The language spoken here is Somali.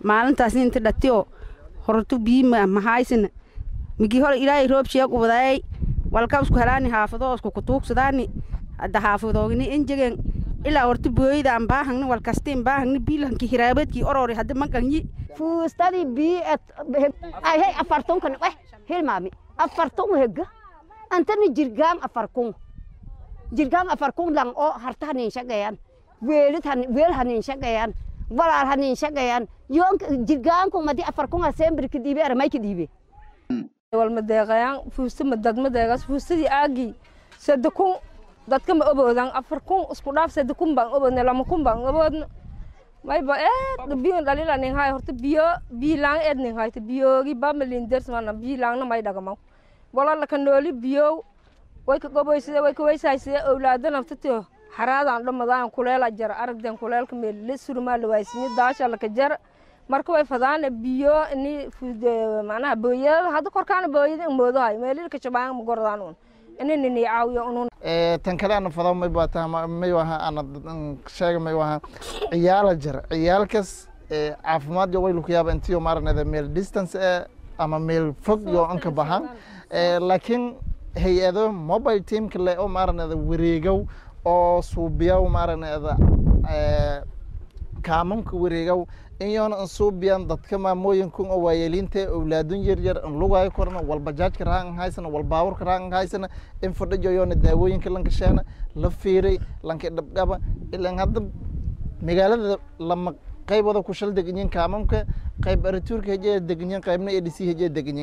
maalintaas inta dhatiyo hortu biima mahaysina migi hore ilaahay roob sheeg ubadaayay walkabsku helaani haafadoosku kutuugsadaani hadda haafadoogni injegen ilaa horta booyda aan baahangni walkastiin baahangni biilanki hiraabadkii orori hadda maganyi fuustadii bii ayhay afartunkan eh hilmaami afartun hega antani jirgaam afarkun jirgaam afarkun lang oo harta hanin shaqeeyaan weelid weel hanin shaqeeyaan walaal hanin shaqeeyaan yoon jirgaanku madi afarkun asembri kadiibe aramay kadiibe walmadeeqayaan fuusta madadmadeegaas fuustadii aagii sadde kun dadka ma oboodan afar kun isku dhaaf sadde kun baan oboodna lama kun baan oboodna mayba eed biyo dhalila ning hay horta biyo biilaan eed ning hayta biyoogi bamalin dersmana biilaangna may dhagamaw walala ka nooli biyow way ka goboyside way ka weysayside owlaada naftatio haraadaan dhamadaan kuleela jara aragden kuleelka meelile surmaa lawaysinye daasha laka jara marka way fadaane biyo ini manaha booyada hadda korkaana booyada moodahay meelilka shabaan magordaan un ini nini caawiyo unun tan kale ana fado may baa taha may waha ana sheega may waha ciyaala jira ciyaalkas caafimaad yo way lukuyaaba intiyo maaranada meel distance eh ama meel fog yo anka bahan laakiin hay-ado mobile teamka le oo maaranada wareegow oo suubiyaw maaranada kaamanka wareegow iyoona an suubiyan dadka maamooyinkun oo waayeeliinta owlaadun yar yar an lugaayo korna wal bajaajka rahan an haysana wal baaburka rahan an haysana in fadhijo yoona daawooyinka lankasheena la fiiray lanka dhabgaba ilan hadda magaalada lama qaybada ku shal deganyiin kaamamka qayb arituurka hejee deganyiin qaybna edc hejee deganyiin